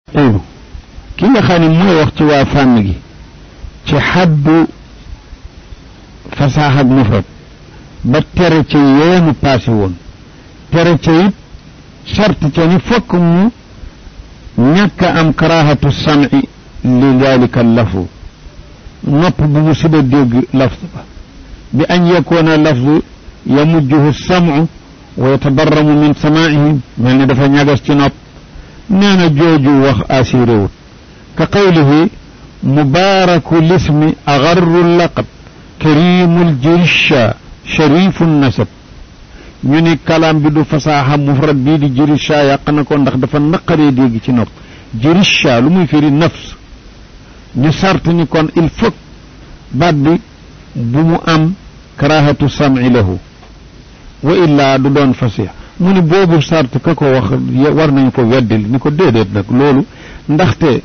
qulu ki nga xam ne mooy wax ci waa fànn gi ci xaddu fasaax ak mufrad ba tere ca yeenu paase woon tere ca it sart ca ni fokk mu ñàkk am karaahatu sam'i li dalika lafzu nopp bu mu sida dégg lafz ba bi an yakoona lafzu yamujjuhu sam'u wa yatabarramu min samaa'ihim mel ni dafa ñagas ci nopp nee na jooju wax assuré wut ka qawlihi mubaaraku lismi agarru laqab karimul jirisha sharifu nasab ñu ni kalaam bi du fasaaxa mufrad bii di jirisha yàq na ko ndax dafa naqaree dégg ci nopp jirisha lu muy firi nafs ñu sart ni kon il faut baat bi bu mu am karahatu sam'i lahu wa illaa du doon fasix mu ni boobu sart ka ko wax war nañu ko weddil ni ko déedéet nag loolu ndaxte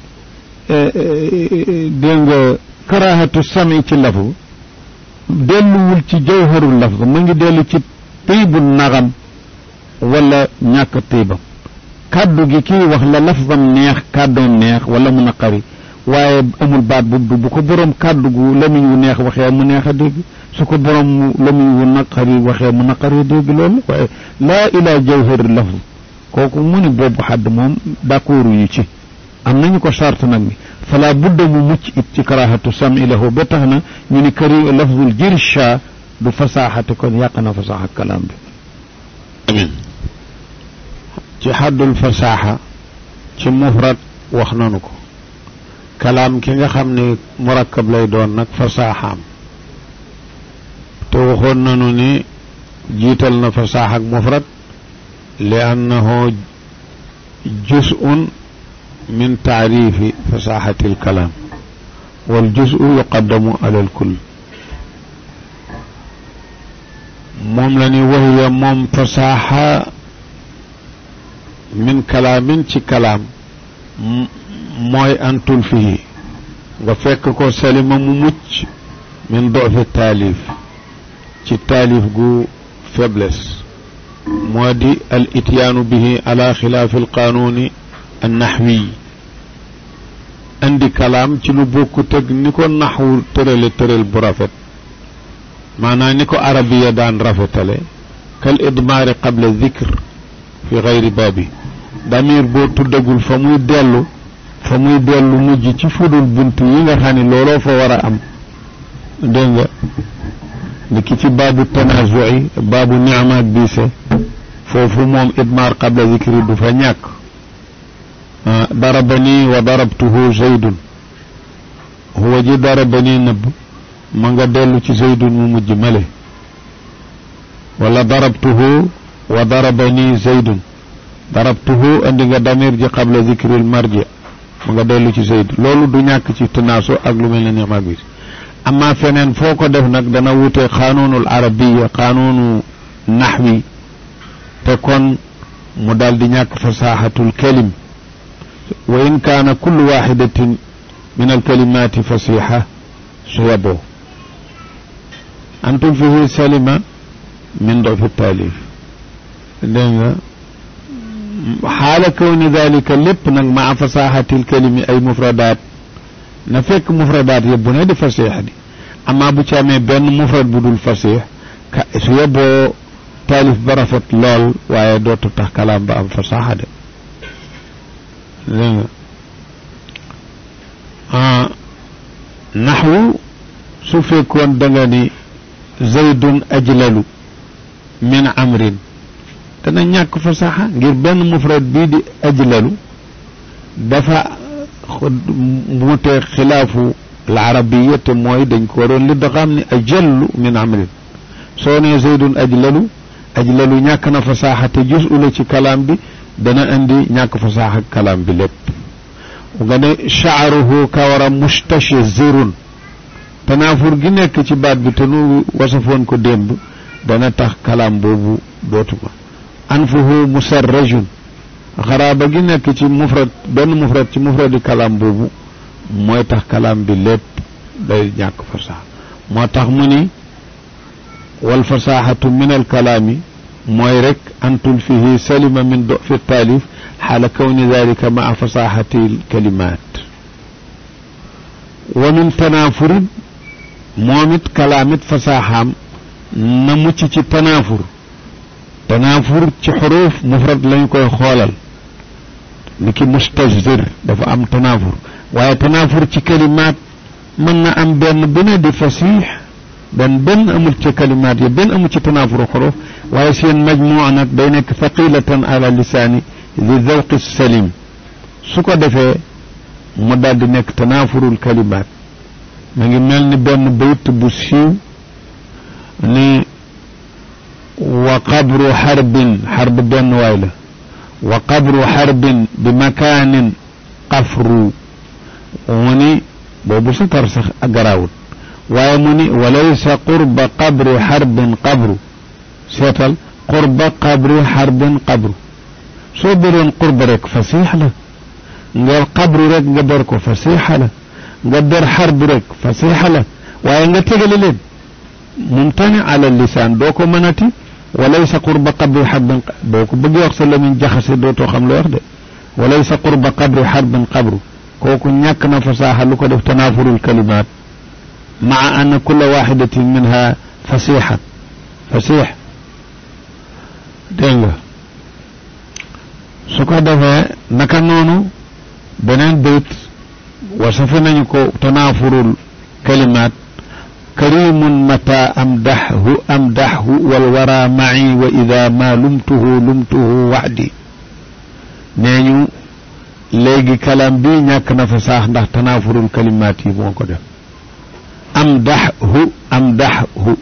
dégg nga karahatu sam'i ci lafu delluwul ci jawharul lafz mu ngi dellu ci tiibu naxam wala ñàkk tiibam kàddu gi kii wax la lafzam neex kàddoom neex wala mu naqari waaye amul baat bu bu ko borom kàddu gu lamiñ wu neex waxee mu neex a dégg su ko borom lamiñ wu naqari waxee mu naqari dégg loolu waaye laa ilaa jawhari lafz kooku mu ni boobu xadd moom d'accord yu ci am nañu ko sart nag ni fala budda mu mucc it ci karahatu sam'i lahu ba tax na ñu ni këri lafzul jirsha du fasaaxate kon yàq na fasaaxa kalaam bi amin ci xaddul fasaaxa ci mufrad wax nanu ko kalaam ki nga xam ne murakkab lay doon nag fasaaxaam te waxoon nanu ni jiital na fasaax ak mufrad li annahu juz'un min taarifi fasaaxati alkalaam wal juz'u yuqaddamu ala alkull moom la ni wahiya moom fasaaxa min kalaamin ci kalaam mooy antul fii nga fekk ko salima mu mucc min dofi taalif ci taalif gu faiblesse moo di al ityaanu bihi ala xilaafi alqaanuuni annaxwi andi kalaam ci lu bokku teg ni ko naxwu tërale tëral bu rafet maanaam ni ko arabiya daan rafetale kal idmaari qabla dikr fi gayri baabi damir boo tuddagul fa muy dellu fa muy dellu mujj ci fudul bunt yi nga xam ne looloo fa war a am dégg nga ni ki ci baabu tanazui baabu nicma ak biise foofu moom idmaar qabla zikri du fa ñàkk darabani wa darabtuhu zaydun huwa ji darabani nëbb ma nga dellu ci zaydun mu mujj male wala darabtuhu wa darabani zaydun darabtuhu andi nga damir ji qabla zikril marji ma nga dellu ci zayd loolu du ñàkk ci tanaaso ak lu mel ne nicma ak biise amma feneen foo ko def nag dana wute xanuunul arabiya xanuunu naxwi te kon mu daal di ñàkk fasaaxatul kalim wa in kaana kullu waxidatin min alkalimaati fasixa su yaboo antum fihi salima min dofi taalif dégg nga xaala kawni dalika lépp nag maa fasaaxatil kalimi ay mufradaat na fekk mufradaat yëpp bu ne di fasiix di amaa bu ci amee benn mufrad bu dul fasiix ka su yeboo taalif ba rafet lool waaye dootu tax kalaam ba am fasaaxa de dégg nga naxwu su fekkoon da nga ni zaydun ajlalu min amrin dana ñàkk fasaaxa ngir benn mufrad bii di ajlalu dafa mute xilaafu al arabiya te mooy dañ ko waroon li daxaam ni ajallu min amrin soo nee zaydun ajlalu ajlalu ñàkk na fasaaxa te jus ula ci kalaam bi dana indi ñàkk fasaaxa kalaam bi lépp nga ne shaaruhu kawara mustashzirun tanaafur gi nekk ci baat bi te nu wasafoon ko démb dana tax kalaam boobu dootu ko anfuhu musarrajun xaraaba gi nekk ci mufrad benn mufrad ci mufradi kalaam boobu mooy tax kalaam bi lépp day ñàkk fasaaxa moo tax mu ni wal fasaaxatu min al kalaami mooy rek antul fihi salima min do fi taalif xaala kawni dalika maa fasaxati alkalimat wa min tanaafurin moom it kalaam it fasaaxaam na mucc ci tanaafur tanaafur ci xuruuf mufrad lañ koy xoolal ni ki mustajzir dafa am tanaafur waaye tanaafur ci kalimaat mën na am benn bu ne di fasiix benn benn amul ci kalimaat yi benn amul ci tanaafuru xuruuf waaye seen majmuu nag day nekk thaqilatan ala lisaani li zawqi salim su ko defee mu daal di nekk tanaafurul kalimaat ma ngi mel ni benn bayt bu siiw ni wa qabru xarbin xarb benn waay la wa qabru xarbin bi makaanin qafru mu ni boobu sa tar sax garaawut waaye mu ni walaysa qurba qabri xarbin qabru seetal qurba qabri xarbin qabru soo beroon qurba rek fasiix la nga qabru rek nga ber ko fasiixa la nga ber xarbu rek fasiixa la waaye nga tegale leen mumtani ala lisaan doo ko mënati walaysa qurba qabri xarbin boo ko bëggee wax sa lamiñ jaxase dootoo xam loo wax de walaysa qurba qabri xarbin qabru kooku ñàkk na fasaaxa lu ko def tanaafurul kalimaat maa anna kulla waxidatin minha fasiixa fasiix dégg nga su ko defee naka noonu beneen bayt wasafe nañu ko tanaafurul kalimaat karimun mata amdaxhu amdaxhu walwara maci wa ida ma lumtuhu lumtuhu waxdi nee ñu léegi kalam bi ñàkk na fa saax ndax tanaafurul kalimaat yi moo ko def amdaxhu amdaxhu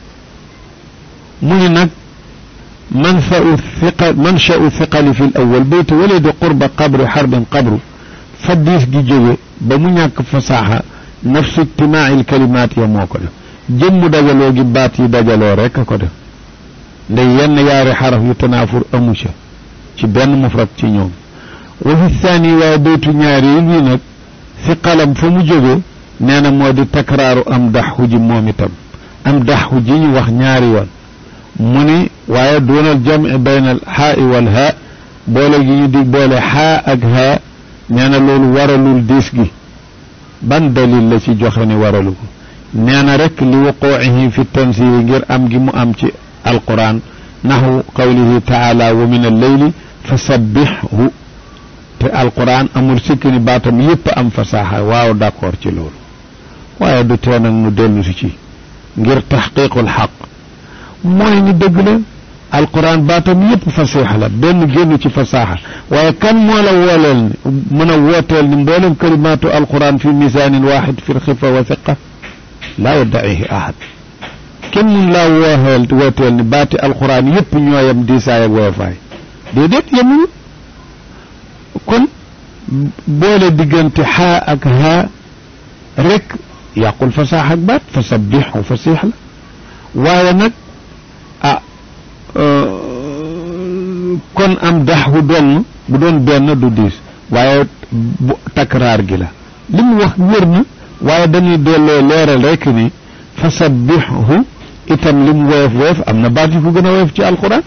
mu ni nag manfau thiqa manshau thiqali fi l awal bayt wala di qurba qabru xarbin qabru fa diis gi jóge ba mu ñàkk fasaaxa nafsu ijtimaai lkalimaat ya moo ko def jëmmu dajaloo gi baat yi dajaloo rek a ko def ndey yenn yaari xaraf yu tanaafur amu ca ci benn mufrad ci ñoom wa fi thani waaye baytu ñaari yi bii nag fi qalam fa mu jóge nee na moo di takraaru am daxu ji moom itam am daxu ji ñu wax ñaari yoon mu ni waaye doonal jamci bayna al xaa i wal haa boole gi ñu di boole xaa ak haa nee na loolu waralul diis gi ban dalil la ci joxe ni waralu ko nee na rek li wuquucihi fi tansiri ngir am gi mu am ci alquran naxu qawlihi taala wa min alleyli fa sabbixhu te alquran amul sikk ni baatam yépp am fasaaxa waaw d'accord ci loolu waaye du tee nag mu dellu si ci ngir taxqiqul xaq mooy ni dëgg la alquran baatam yépp fasiixa la benn génn ci fasaaxa waaye kan moo la wooleel ni mën a wooteel ni mboolem kalimaatu alquran fi misaanin waaxid fi lxifa wa thiqa laa yaddacihi ahad kenn mun laa wooxeel wooteel ni baati alquran yépp ñooyam diisaay ak woyofaay déedéet yemuñu kon boole diggante xaa ak haa rek yàqul fasaax ak baat fa sabbixu fasiix la waaye nag ah kon am daxwu dong bu doon benn du diis waaye bu takraar gi la li mu wax wér na waaye dañuy delloo leeral rek ni fa sabbixu itam li mu woyof woyof am na baat yu ko gën a woyof ci alquran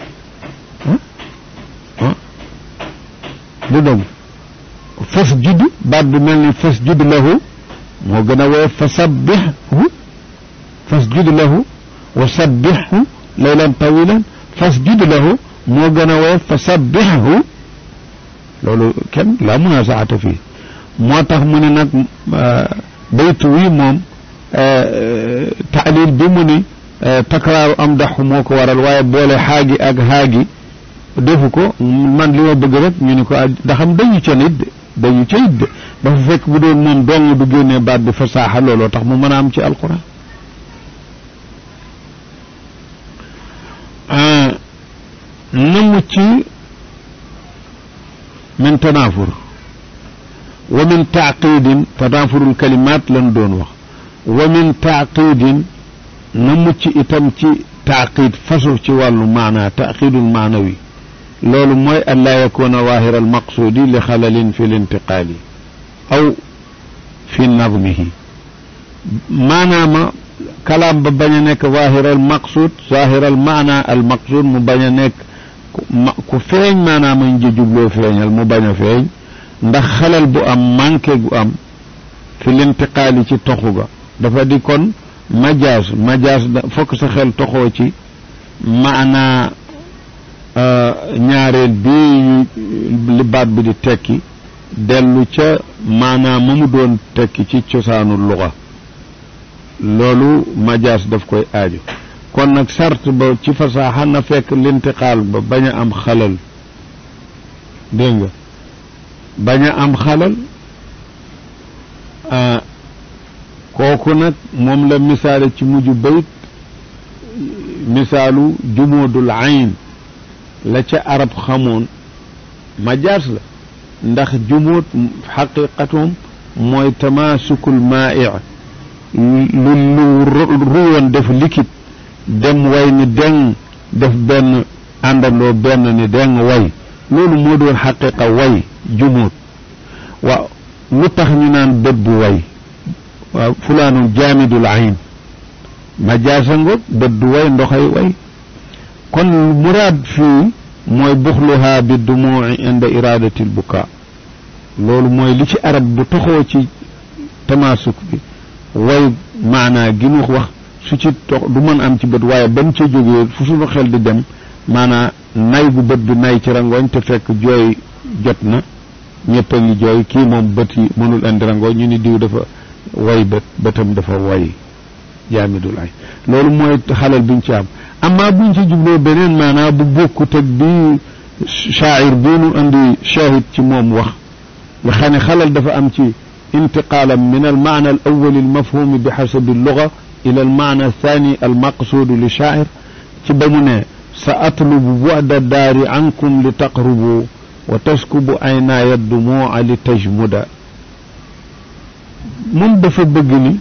du dong fas judd baat bi mel ni fas judd lahu moo gën a woyof fa sabbixhu fas judd lahu wa sabbixhu laylan tawilan fas judd lahu moo gën a woyof fa sabbixhu loolu kenn laa munaasaata fii moo tax mu ne nag baytu wi moom taalil bi mu ni takraaru am daxu moo ko waral waaye boole xaagi ak xaagi defu ko man li ma bëgg rek ñu ni ko daxam dañu ca nit de dañu ca it de dafa fekk bu doon moom dong du génnee baat bi fasaaxa looloo tax mu mën a am ci alquran na mucc min tanaafur wa min taaqidin tanaafurul kalimaat lan doon wax wa min taaqidin na mucc itam ci taaqid fasu ci wàllu maanaa taaqidul maanawi loolu mooy an laa yakuna waahira almaqsuudi li xalalin fi lintiqaali aw fi nadmihi maanaama kalaam ba bañ a nekk waahira almaqsuud zaahira almaana almaqsuud mu bañ a nekk ma ku feeñ maanaam añ ji jubloo feeñal mu bañ a feeñ ndax xalal bu am manqué gu am fi lintiqaali ci toxu ga dafa di kon majaas majaas da fokk sa xel toxoo ci maanaa ñaareel bi li baat bi di tekki dellu ca maanaa ma mu doon tekki ci cosaanu luga loolu majaas daf koy aajo kon nag sart ba ci fasaaxa na fekk lintiqaal ba bañ a am xalal dégg nga bañ a am xalal kooku nag moom la misaale ci mujj bayt misaalu jumuudul ayn la ca arab xamoon majaas la ndax jumuud xaqiqatum mooy tamaasukul maa'i lu lu ruwoon def liquide dem way ni deng def benn àndandoo benn ni deng way loolu moo doon xaqiqa way jumuud waaw lu tax ñu naan bët bu way waaw fulaanu jaamidul ayn majaasa ngoog bët du way ndoxay way kon muraad fii mooy buxluhaa bi dumuuci inda iradati l bukaa loolu mooy li ci arab bu toxoo ci tamaasuk bi way maanaa gi mu wax su ci tox du mën am ci bët waaye ba mu ca jógee fu suñu xel di dem maanaa nay bu bët bi nay ci rangooñ te fekk jooy jot na ñëpp a ngi jooy kii moom bët yi mënul andi rangooñ ñu ni diw dafa way bët bëtam dafa way jaamidul ay loolu mooy xalal biñ ci am amma buñ ci jubloo beneen maanaa bu bokkut ak bi shaacir bii nu andi shahid ci moom wax nga xam ne xalal dafa am ci intiqaalam min almaana al awali almafhumi bi xasabi alluga ila almaana althani almaqsuudu li shaacir ci ba mu ne sa atlubu bu'da daari ankum li taqrubu wa taskubu aynaaya dumuuca li tajmuda moom dafa bëgg ni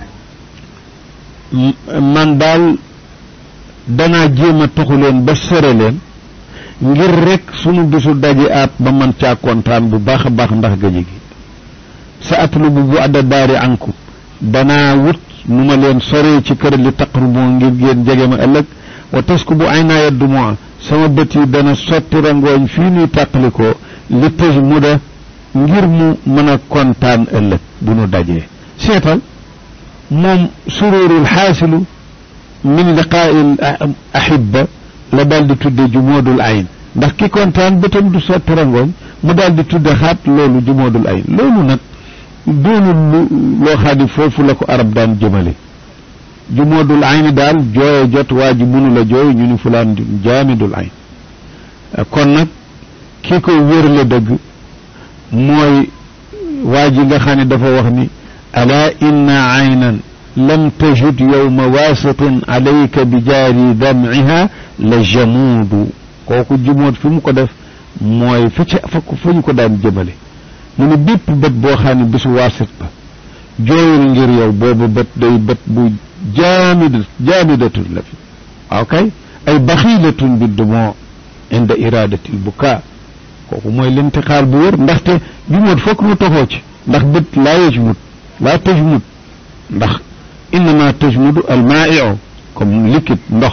man daal danaa jéem a toxu leen ba sore leen ngir rek sunu bisu daje aat ba man caa kontaan bu baax a baax ndax gaje gi sa atlubu bu adda daari ankum danaa wut nu ma leen soree ci kër li taqrubu ngir ngeen jege ma ëllëg wa tasku bu ay naa yeddu mois sama bët yi dana sotti rangooñ fii nuy tàqalikoo li tëj mu da ngir mu mën a kontaan ëllëg bu nu dajee seetal moom sururul xaasilu min liqaa'il ahibba la daal di tudde jumoodul ayn ndax ki kontaan bëtam du sotti rangooñ mu daal di tudde xaat loolu jumoodul ayn loolu nag doonul lu loo xam ne foofu la ko arab daan jëmale jumoodul ayn daal jooye jot waa ji mënu la jooy ñu ni fulaan jaamidul ayn kon nag ki koy wérle dëgg mooy waa ji nga xam ne dafa wax ni alaa inna aynan lam tajud yowma waasitin alayka bi jaari damciha la jamuudu kooku jumoot fi mu ko def mooy fa ca fa fa ñu ko daan jëmale mu ne bépp bët boo xam ne bisu waasit ba jooyul ngir yow boobu bët day bët bu jaamid jaamidatun la fi waaw kay ay baxiilatun bi dumoo inda iradati lbukaa kooku mooy lintixaal bu wér ndaxte jumoot fokk mu toxoo ci ndax bët laa yajmut laa tajmut ndax innama tajmudu almaaiu comme liquide ndox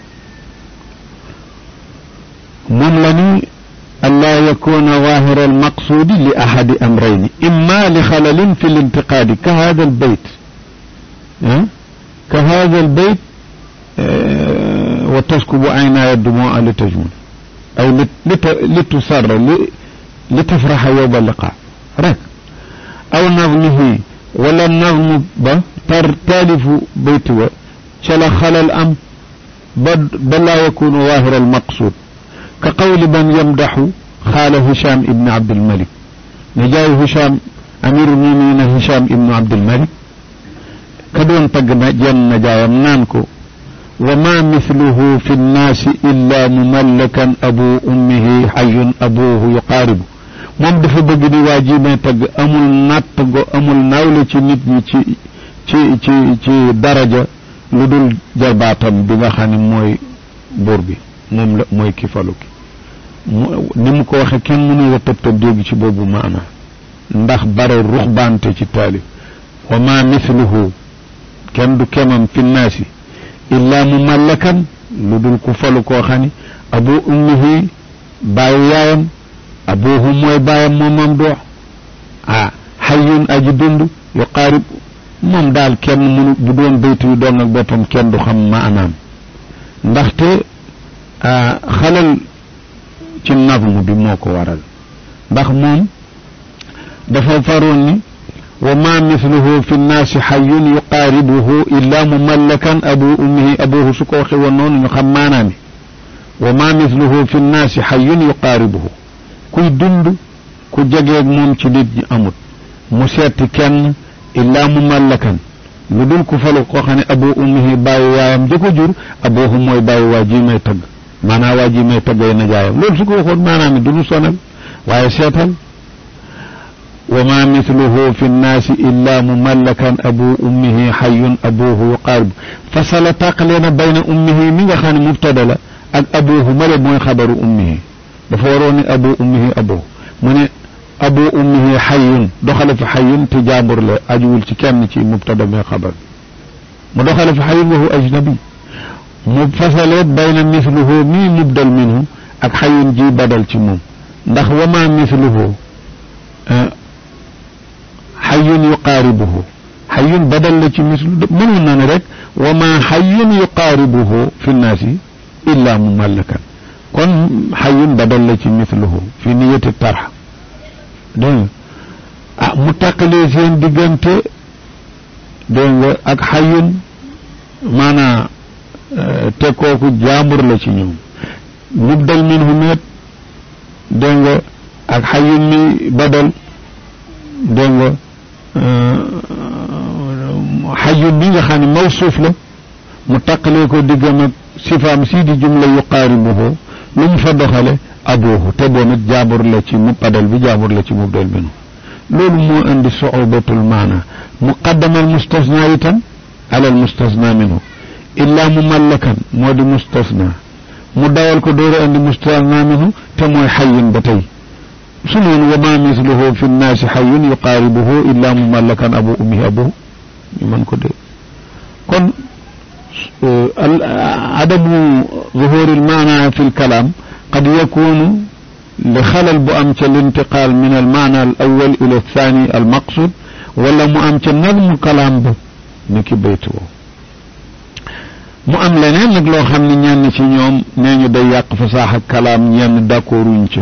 moom la ni allaa yakuna zaahira almaqsuudi li ahadi amrayni imma li xalalin fi lintiqaadi ka hada albayt ka hada albayt wa taskubu aynaaya dumuu'a li tajmud aw li tusarra li tafraxa yowma liqaa rek aw nazmihi wala nazmu ba tar taalifu bayt wa ca la xalal am ba ba laa yakunu zaahira almaqsuud ka qawli man yamdaxu xaala Hicham ibn Abdulmalik ne jaay Hicham amiru muminina Hicham ibnu Abdulmalik ka doon tagg na jenn na jaayam naan ko wa ma mithluhu fi nnaasi illa mumallakan abu ummihi xayun abuhu yuqaaribu moom dafa bëgg di waa ji may tagg amul natt go amul nawle ci nit ñi ci ci ci ci daraja lu dul jarbaatam bi nga xam ne mooy buur bi moom la mooy ki falu ki ni mu ko waxe kenn mënu la tëb tëb dégg ci boobu maana ndax bare ruxbaante ci taalib wa ma mithluhu kenn du kemam fi nnaasi illaa mu mallakan lu dul ku falu koo xam ni abu ummihi bàyyi yaayam abuhu mooy bàyyam moom mam doox ah xayyun aji dund yuqaarib moom daal kenn mënu bu doon baytu yu doon ak boppam kenn du xam maanaam ndaxte xalal ci nazmu bi moo ko waral ndax moom dafa faroon ni wa ma mithluhu fi nnaasi xayyun yuqaaribuhu illa mumallakan abu ummihi abuhu su ko waxe woon noonu ñu xam maanaami wa ma mithluhu fi nnaasi xayyun yuqaaribuhu kuy dund ku jegeeg moom ci nit ñi amut mu seeti kenn illaa mumallakan lu dul ku falu koo xam ne abu ummihi bàyyi waayam ja ko jur abuhu mooy bàyyi waa ji may tëgg maanaa waa ji may tëggay na jaayam loolu su ko waxoon maanaam it du ñu sonal waaye seetal wa ma mithluhu fi nnaasi illa mumallakan abu ummihi xayyun abuhu yuqaaribu fasala tàqalee na bayna ummihi mi nga xam ne mubtada la ak abuhu male mooy xabaru ummihi dafa waroon ne abu ummihi abuhu mu ne abu ummihi xayyun doxale fi xayyun te jaambur la ajuwul ci kenn ci mubtada mi xabar mu doxale fi xayyun wa huwa ajnabi mu fasaleet bayna mithluhu mii mubdal minhu ak xayyun ji badal ci moom ndax wa ma mithluhu xayyun yuqaaribuhu xayyun badal la ci mislu mënoon na ne rek wa ma xayyun yuqaaribuhu fi nnaasi illa mumallakan kon xayyun badal la ci misluhu fi niyati tarx dégg nga ah mu tàqalee seen diggante dégg nga ak xayyun maanaa te kooku jaambur la ci ñoom mubdal minhu met dégg nga ak xayyun mi badal dégg nga xayyun bi nga xam ne mawsuuf la mu tàqalee ko diggam ak sifaam sii di jumla yuqaaribuhu lu mu fa doxale abuhu te doon it jaabur la ci mu padal bi jaabur la ci mubdal minhu loolu moo indi suubatul maana muqaddama al mustasna itam ala al mustasna minhu illa mumallakan moo di mustasna mu dawal ko door a indi mustasna minhu te mooy xayyun ba tey su neen wa ma misluhu fi nnaasi xayyun yuqaaribuhu illa mumallakan abu ummihi abuhu ñu mën ko dégg kon adamu zuhuri almaana fi lkalaam qad yakunu li xalal bu am ca lintiqaal min almaana al awal ila althani almaqsud wala mu am ca nazmu kalaam ba ni ki baytu woo mu am leneen nag loo xam ne ñenn ci ñoom nee ñu day yàq fasaaxa kalaam ñenn d'accorduñ ca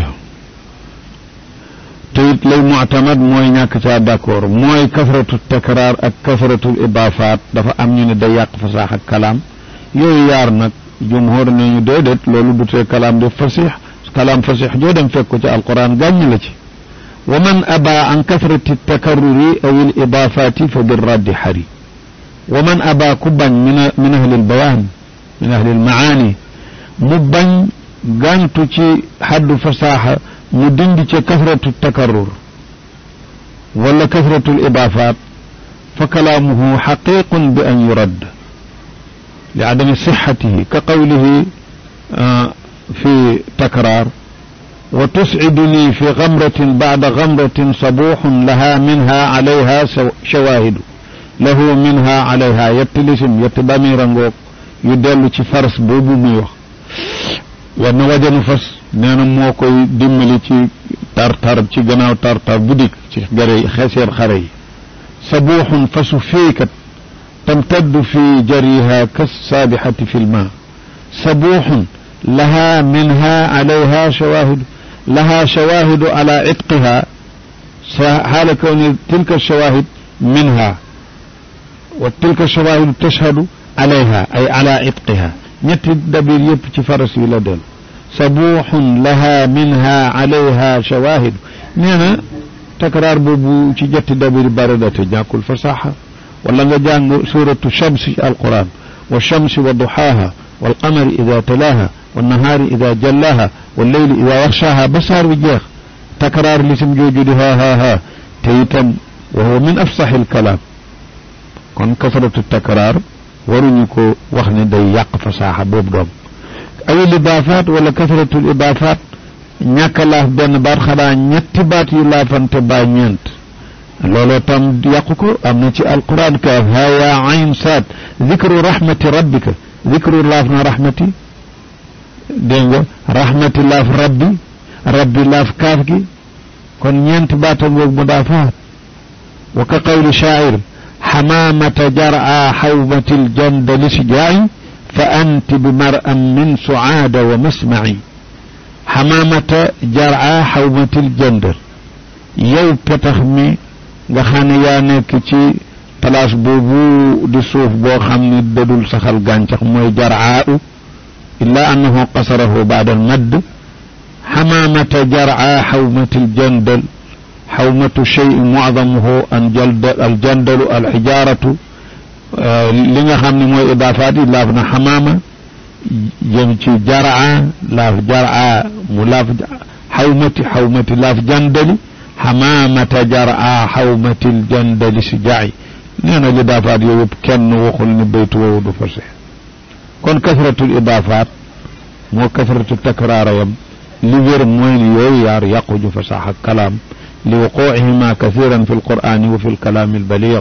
te it lay mu'tamad mooy ñàkk caa d'accord mooy kasratu takraar ak kasratul idaafaat dafa am ñu ne day yàq fasaaxa kalaam yooyu yaar nag jumhur ne ñu déedéet loolu du tee kalaam de fasix kalaam fasix joo dem fekk ko ci alquran gàññ la ci wa man aba an kasrati takarruri aw il idaafaati fa birraddi xari wa man aba ku bañ min min ahli lbayaan min ahli lmaani mu bañ gàntu ci xaddu fasaaxa mu dindi ca kasratu takarrur wala kasratu lidaafaat fa kalaamuhu xaqiqun bi an yuradd li adami sixatihi ka qawlihi fi takraar wa tusciduni fi gamratin bacda gamratin sabuuxun laha minha calayha shawaahidu lahu minha calayha yetti lisim yetti bamira ngoog yu dellu ci fars boobu muy wax war na wajanu fas nee na moo koy dimbali ci tartar ci gannaaw tartar bu dikk ci gare xeseer xare yi sabuuxun fasu féekat tamtaddu fi jariha kassaabixati fi lma sabuuxun laha minha calayha shawaahidu laha shawaahidu ala itqiha xaala kawni tilka shawaahid minha wa tilka shawaahidu tashhadu alayha ay ala itqiha ñetti dabir yëpp ci faras yi la del sabuuxun laha minha alayha shawaahidu nee na takraar boobu ci ñetti dabir bari na te ñàkkul fasaxa wala nga jàng suratu shamsi ci alquran wa shamsi wa duxaaha walqamari ida talaaha wannahaari ida jallaha walleyli ida yaxshaaha ba saar wi jeex takraar lisim jooju di ha ha ha te itam wa huwa min afsaxi alkalaam kon kasratu takraar waruñu ko wax ne day yàq fasaaxa boobu doom awil idaafaat wala kasratul idaafaat ñàkk a laaf benn baat xanaa ñetti baat yu laafante baa ñeent looloo tam yàqu ko am na ci alquran kaaf haa yaa ayn saad dikru rahmati rabbika dikru laaf na rahmati dégg nga rahmati laaf rabbi rabbi laaf kaaf gi kon ñeenti baata ngoog mudaafaat wa ka qawli shaa'ir xamaamata jar'a xawmati ljandali sijaa'i fa anti bi mar'an min sucaada wa masmaci xamaamata jar'a xawmati ljandal yow petax mi nga xam ne yaa nekk ci place boobu di suuf boo xam ni dadul saxal gàncax mooy jar'aa'u illaa annahu qasarahu baada almadd xamaamata jar'a xawmati ljandal xawmatu shay mucdamuhu an jaldal aljandalu alxijaaratu li nga xam ne mooy idaafaat yi laaf na xamaama jëm ci jar'a laaf jar'a mu laaf xawmati xawmati laaf jandali xamaamata jar'a xawmati ljandali si jaay nee na idaafaat yooyu yëpp kenn waxul ni baytu woowu du fase kon kasratul idaafaat moo kasratu takraara yam li wér mooy ni yooyu yaar yaquju fasaaxa kalaam li wuquucihima kathiran fi lqur'ani wa fi lkalaami albaliig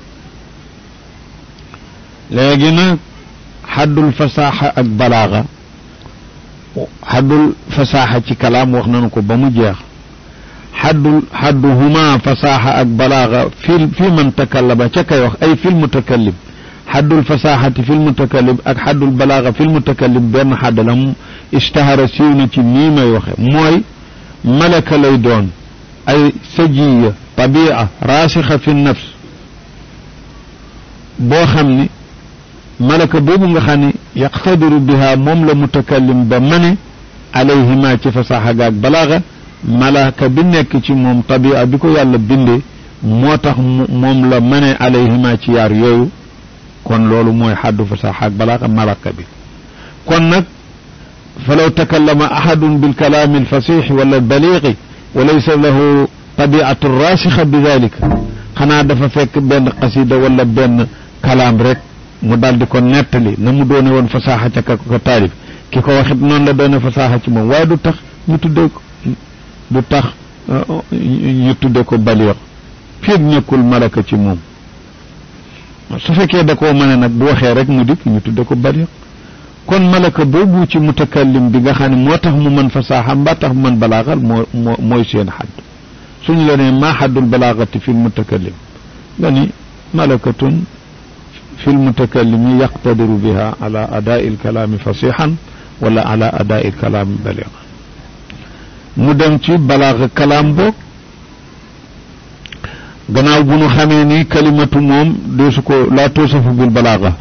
léegi nag xaddul fasaaxa ak balaaga xaddul fasaaxa ci kalaam wax nañu ko ba mu jeex xaddul xadduhuma fasaaxa ak balaaga fi fi man takallama ca kay wax ay fil mutakallim xaddul fasaaxati fil mutakallim ak xaddul balaaga fil mutakallim benn xadd la mu ishtahara siiw na ci nii may waxe mooy malaka lay doon ay sajiya tabia raasixa fi nafs boo xam ni malaka boobu nga xam ni yaqtadiru biha moom la mutakallim ba mane alayhima ci fasaaxa gaag balaaga malaka bi nekk ci moom tabia bi ko yàlla bindee moo tax moom la mane alayhima ci yaar yooyu kon loolu mooy xaddu fasaaxa ak balaaga malaka bi kon nag falaw takallama ahadun bilkalaami alfasixi wala albaliigi wa laysa lahu tabiatu rasixa bi dalika xanaa dafa fekk benn qasida wala benn kalaam rek mu daal di ko nettali na mu doone woon fasaaxa ca ka ko taalif ki ko waxit noonu la doone fasaaxa ci moom waaye du tax ñu tuddee ko du tax ñu tudde ko baliix fiig nekkul malaka ci moom su fekkee da koo mën nag bu waxee rek mu dikk ñu tudde ko baliix kon malaka boobu ci mutakallim bi nga xam ne moo tax mu mën fasaaxa mbaa tax mu mën balaaxal moo moo mooy seen xadd suñ la nee maa xaddul balaaxati fi lmutakallim nga ni malakatun fi lmutakallimi yaqtadiru biha ala adaai lkalaami fasixan wala ala adaai lkalaami baliixan mu dem ci balaaxa kalaam boog gannaaw bu nu xamee ni kalimatu moom deesu ko laa toosafu bil balaaxa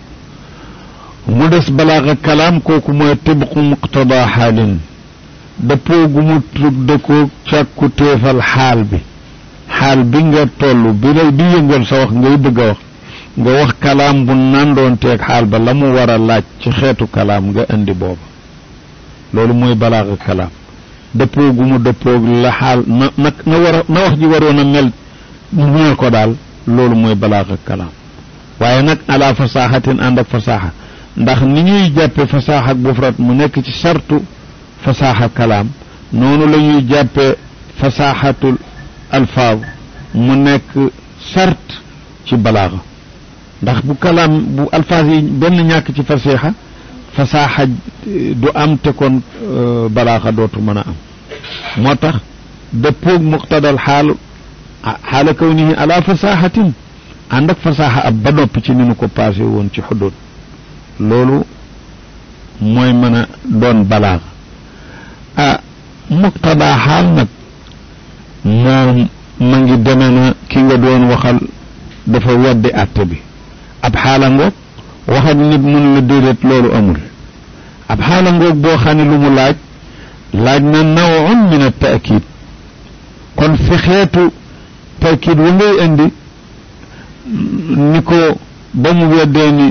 mu des balaaxa kalaam kooku mooy tibqu muqtada xaalin dëppoo gu mu tudde ko càkku téefal xaal bi xaal bi nga toll bi lay bi yëngal sa wax ngay bëgg a wax nga wax kalaam bu nandoon teeg xaal ba la mu war a laaj ci xeetu kalaam nga indi booba loolu mooy balaaxa kalaam dëppoo gu mu dëppoog la xaal na na na war a na wax ji waroon a mel mu mel ko daal loolu mooy balaaxa kalaam waaye nag ala fasaaxatin ànd ak fasaaxa ndax ni ñuy jàppe fasaaxa ak bufrat mu nekk ci sartu fasaaxa kalaam noonu la ñuy jàppe fasaaxatul alfaaz mu nekk sart ci balaaxa ndax bu kalaam bu alfaaz yi benn ñàkk ci fasiixa fasaaxa du am te kon balaaxa dootu mën a am moo tax dëppoog muqtadal xaal xaala kawnihi ala fasaaxatin ànd ak fasaaxa ab ba noppi ci ni nu ko passé woon ci xudud loolu mooy mën a doon balaaxa ah muqtadaa xaal nag moom ma ngi deme na ki nga doon waxal dafa weddi àtte bi ab xaala ngoog waxal nit mun la déedéet loolu amul ab xaala ngoog boo xam ne lu mu laaj laaj na nawun min a taakid kon fi xeetu taakid wa ngay indi ni ko ba mu weddee ni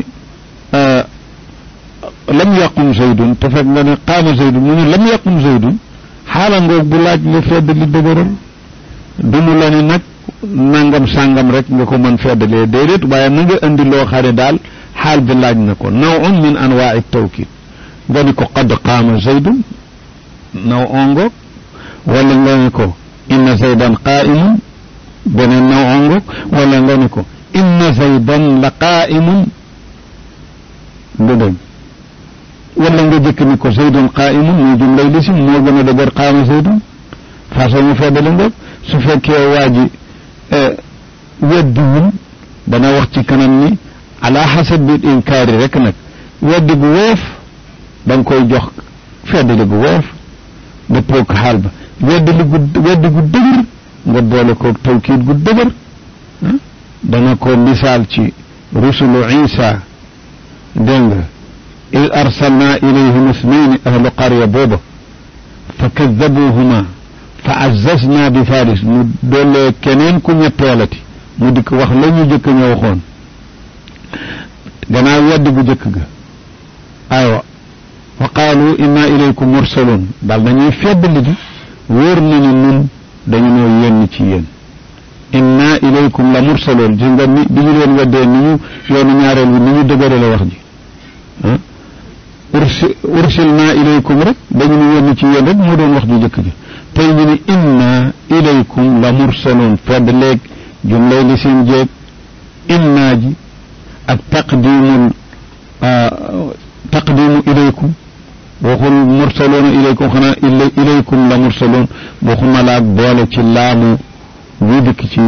lam yaqum zaydun te fekk nga ne qaama zaydun mu ne lam yaqum zaydun xaala ngoog bu laaj nga fedd li dëgëral du mu la ni nag nangam sàngam rek nga ko mën feddalee déedéet waaye na nga indi loo xam ne daal xaal bi laaj na ko nawun min anwaai tawkid nga ni ko qad qaama zaydun naw ongoog wala nga ni ko inna zaydan qaa'imun beneen naw ongoog wala nga ni ko inna zaydan la qaa'imun lu dégg wala nga jëkk dikk ni ko zaydun qaa'imun muy jumlay lisim moo gën a dëgër qaama zaydun façon mu feddali ngoog su fekkee waa ji weddiwul dana wax ci kanam ni ala xasabi inkaari rek nag weddi gu woyof da nga koy jox feddali gu woyof nga toog xaal ba weddi li gu weddi gu dëgër nga boole koog tawkiid gu dëgër dana ko misaal ci rusulu isa dégg nga id arsalna ilayhim isnayni ahlu qarya booba fa kadabuhuma fa azzazna bi faris mu dollee keneen ku ñetteelati mu dikk wax la ñu jëkk ña waxoon gannaaw weddi gu jëkk ga aywa wa qaalu inna ilaykum mursalun daal dañuy feddali di wóor nañu nun dañu noo yónni ci yéen inna ilaykum la mursaloon gis nga ni bi ñu leen weddee ni ñu yoonu ñaareel bi ni ñu dëgërale wax ji ah ursi ursilna ilaykum rek dañu nu yónni ci yéen rek moo doon wax ju jëkk ji tey ñu ne inna ilaykum la mursaloon fedd léeg jumlay li seen jéeg inna ji ak taqdimul taqdimu ilaykum waxul mursaloona ilaykum xanaa ilaykum la mursaloon waxuma laag boole ci laamu wi dikk ci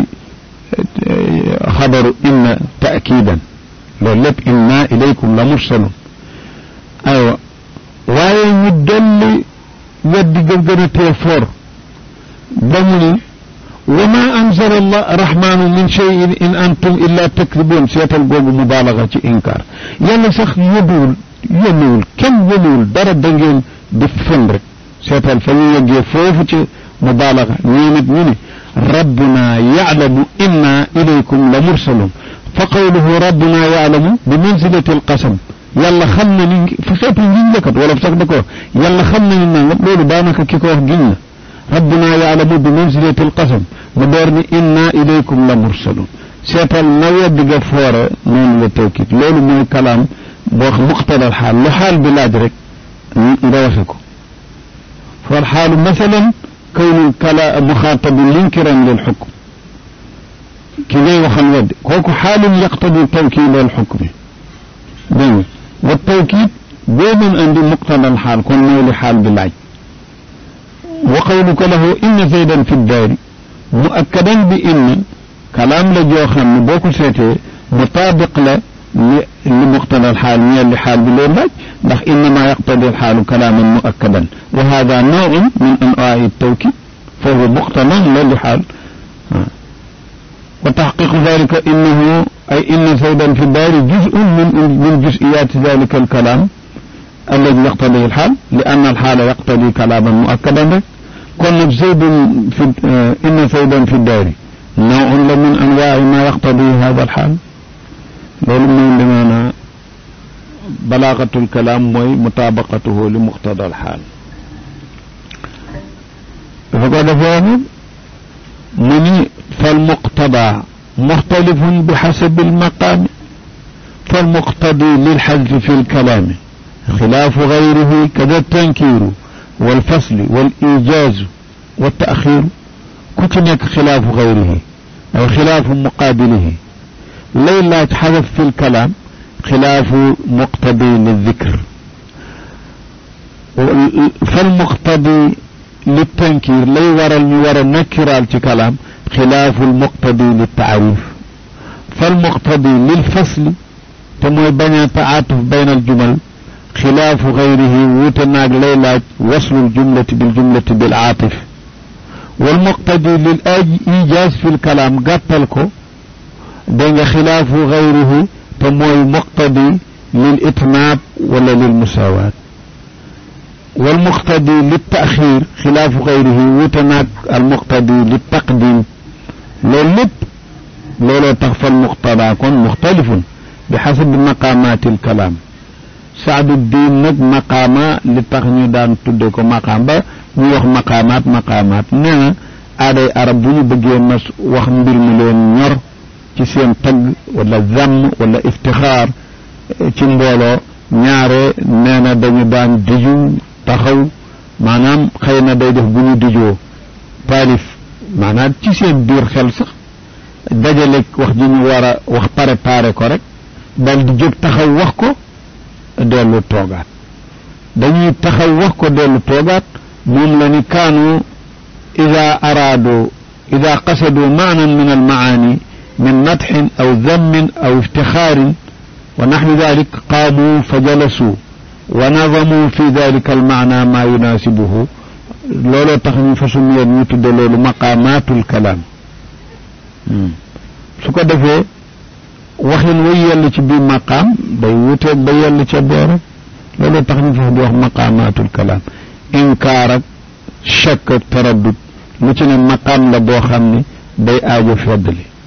xabaru inna taakidan loolu lépp inna ilaykum la mursaloon aywa waaye ñu dolli weddi ga gën a tee foor ba mu ni wa ma anzala allah rahmanu min cheyin in antum illa takdibuun seetal googu mubaalaga ci inkaar yàlla sax yóbbuwul yónniwul kenn yónniwul dara da ngeen di fen rek seetal fa ñu yeggee foofu ci mubaalaga ñii nit ñu ni rabbuna yaclamu inna ilaykum la mursalun fa qawluhu rabbuna yaclamu bi manzilati alqasam yàlla xam na ni fa xeetu ngiñ la kat wala sax da ko yàlla xam na ni nangam loolu daanaka ki ko wax giñ la rabbuna yaclamu bi manzilati alqasam mu door ni inna ilaykum la mursalun seetal na weddi ga foore noonu la tawkit loolu mooy kalaam boo xam muqtadal xaal lu xaal bi laaj rek nga waxe ko fal xaalu masalan kawnu kala muxaatabi linkiran lil xukm ki ngay waxal weddi kooku xaalun yaqtadi tawkiid al xukmi dégg nga wa tawkiid boo mën andi muqtadal xaal kon mooy li xaal bi laaj wa qawluka lahu inna zaydan fi ddaari muakkadan bi inna kalaam la joo xam ne boo ko seetee mutaabiq la li li muqtada alxaal ñeel li xaal bi loolu laaj ndax innama yaqtadi alxaalu kalaaman muakkadan wa hada nawun min anwaai tawkid fa huwa muqtadan la li xaal wa taxqiqu dalika innahu ay inna zaydan fi daari juzun min min juziyati dalika alkalaam alladi yaqtadi alxaal li anna alxaala yaqtadi kalaaman muakkadan rek kon nag zaydun fi inna zaydan fi daari nawun la min anwaai ma yaqtadi hada alxaal loolu mooy li maanaa balaagatul kalaam mooy mutaabaqatuhu li muqtada al xaal dafa ko defee nag mu ni fal muqtada muxtalifun bi xasabi almaqaami fal muqtadi lilxadfi fi lkalaami xilaafu gayrihi kada tankiiru walfasli walijaazu waltaaxiiru ku ci nekk xilaafu gayrihi ay xilaafu muqaabilihi lay laaj xadaf fi lkalaam xilaafu muqtadi lildikr fal muqtadi liltankir lay waral ñu war a nakkiraal ci kalaam xilaafu lmuqtadi liltaarif fal muqtadi lilfasli te mooy bañ a taatuf bayn aljumal xilaafu gayrihi wuute naag lay laaj waslu ljumlati biljumlati bilaatif walmuqtadi lil ijaaz fi lkalaam gàttal ko dégg nga xilaafu gayrihi te mooy muqtadi lil itnaab wala lil musaawaat wal muqtadi lit taaxiir xilaafu gayrihi wuute naag al muqtadi lit taqdim loolu lépp looloo tax fal muqtada kon muxtalifun bi xasabi maqaamaatil kalaam saadu diin nag maqaama li tax ñu daan tudde ko maqaam ba ñu wax maqaamaat maqaamaat nee na aaday arab bu ñu bëggee mas wax mbir mi leen ñor ci seen tagg wala zamm wala iftixaar ci mbooloo ñaare nee na dañu daan diju taxaw maanaam xëy na day def bu ñu dijoo taalif maanaam ci seen biir xel sax dajale wax ji ñu war a wax préparé ko rek dal di jóg taxaw wax ko dellu toogaat dañuy taxaw wax ko dellu toogaat moom la ni kaanu ida araadu ida qasadu maanan min almaani min madxin aw dammin aw iftixaarin wa naxwi dalik qaamu fa jalasuu wa nadamu fi dalika almaana maa yunaasibuhu looloo tax ñu fa sumiyeen ñu tudde loolu maqaamaatul kalaam su ko defee waxin way yell ci biir maqaam day wuteeg ba yell ca boora looloo tax ñu fa di wax maqaamaatul kalaam inkaar ak shakk ak taraddud lu ci ne maqaam la boo xam ne day aajo feddali